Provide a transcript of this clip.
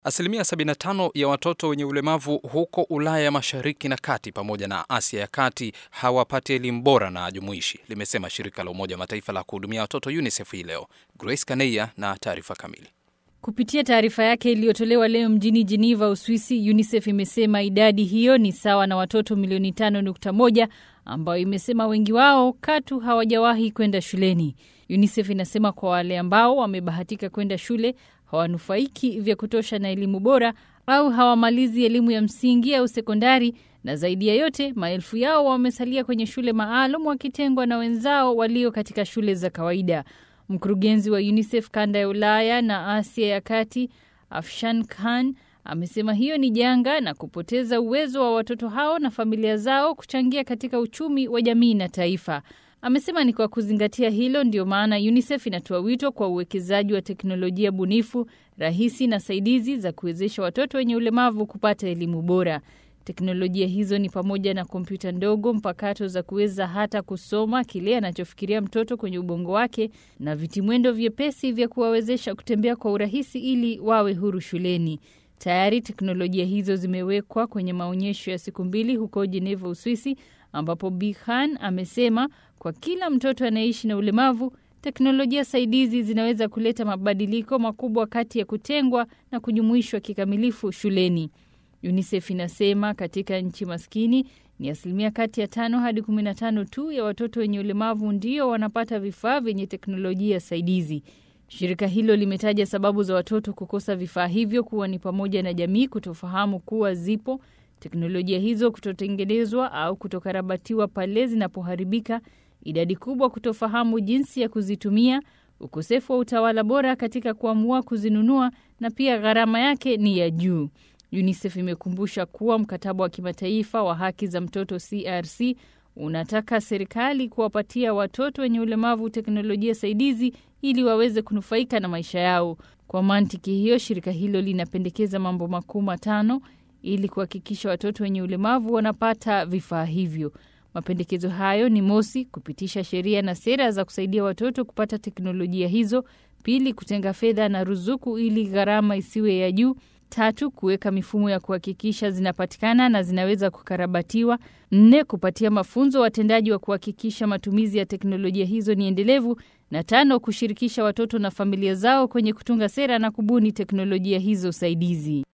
Asilimia 75 ya watoto wenye ulemavu huko Ulaya ya Mashariki na Kati pamoja na Asia ya Kati hawapati elimu bora na jumuishi, limesema shirika la Umoja wa Mataifa la kuhudumia watoto UNICEF hii leo. Grace Kaneia na taarifa kamili. Kupitia taarifa yake iliyotolewa leo mjini Geneva, Uswisi, UNICEF imesema idadi hiyo ni sawa na watoto milioni 5.1 ambayo imesema wengi wao katu hawajawahi kwenda shuleni. UNICEF inasema kwa wale ambao wamebahatika kwenda shule hawanufaiki vya kutosha na elimu bora au hawamalizi elimu ya msingi au sekondari, na zaidi ya yote, maelfu yao wamesalia kwenye shule maalum wakitengwa na wenzao walio katika shule za kawaida. Mkurugenzi wa UNICEF kanda ya Ulaya na Asia ya Kati, Afshan Khan, amesema hiyo ni janga na kupoteza uwezo wa watoto hao na familia zao kuchangia katika uchumi wa jamii na taifa. Amesema ni kwa kuzingatia hilo ndio maana UNICEF inatoa wito kwa uwekezaji wa teknolojia bunifu, rahisi na saidizi za kuwezesha watoto wenye ulemavu kupata elimu bora. Teknolojia hizo ni pamoja na kompyuta ndogo mpakato za kuweza hata kusoma kile anachofikiria mtoto kwenye ubongo wake na vitimwendo vyepesi vya kuwawezesha kutembea kwa urahisi ili wawe huru shuleni. Tayari teknolojia hizo zimewekwa kwenye maonyesho ya siku mbili huko Geneva, Uswisi, ambapo Bi Khan amesema kwa kila mtoto anayeishi na ulemavu, teknolojia saidizi zinaweza kuleta mabadiliko makubwa kati ya kutengwa na kujumuishwa kikamilifu shuleni. UNICEF inasema katika nchi maskini ni asilimia kati ya tano hadi kumi na tano tu ya watoto wenye ulemavu ndio wanapata vifaa vyenye teknolojia saidizi. Shirika hilo limetaja sababu za watoto kukosa vifaa hivyo kuwa ni pamoja na jamii kutofahamu kuwa zipo, teknolojia hizo kutotengenezwa au kutokarabatiwa pale zinapoharibika, idadi kubwa kutofahamu jinsi ya kuzitumia, ukosefu wa utawala bora katika kuamua kuzinunua, na pia gharama yake ni ya juu. UNICEF imekumbusha kuwa mkataba wa kimataifa wa haki za mtoto CRC unataka serikali kuwapatia watoto wenye ulemavu teknolojia saidizi ili waweze kunufaika na maisha yao. Kwa mantiki hiyo, shirika hilo linapendekeza mambo makuu matano ili kuhakikisha watoto wenye ulemavu wanapata vifaa hivyo. Mapendekezo hayo ni mosi, kupitisha sheria na sera za kusaidia watoto kupata teknolojia hizo; pili, kutenga fedha na ruzuku ili gharama isiwe ya juu; tatu, kuweka mifumo ya kuhakikisha zinapatikana na zinaweza kukarabatiwa; nne, kupatia mafunzo watendaji wa kuhakikisha matumizi ya teknolojia hizo ni endelevu; na tano, kushirikisha watoto na familia zao kwenye kutunga sera na kubuni teknolojia hizo saidizi.